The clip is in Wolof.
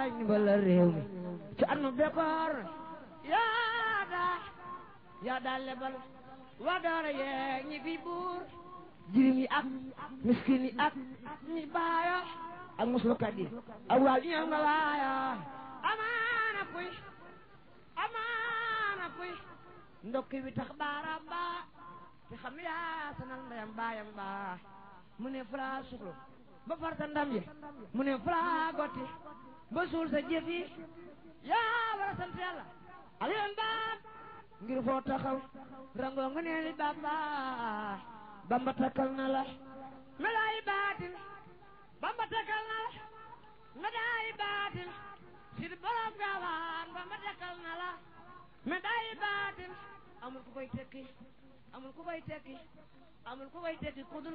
yaay ni bala réew mi ci at mu bekkoor yaa daa yaa daa lebal waa doora yeeg ñi fi buur jirim yi ak miskin yi ak ñi baayo ak muslukat yi ak waa ñoom nga waayo amaana kuy amaana kuy ndokki wi tax baaraam baa te xam yaa sanal ndeyam baayam baa mu ne fulaa suxlu ba farta ndam yi mu ne fulaa gotti ba suul sa jëf yi yaa war a sant yàlla aliyoon baam ngir foo taxaw rangoo nga nee li bamba bamba takkal na la medaayi baatin bamba takkal na la medaayi baatin sid borom gaawaan bamba takkal na la medaayi baatin amul ku koy tekki amul ku koy tekki amul ku koy tekki ku dul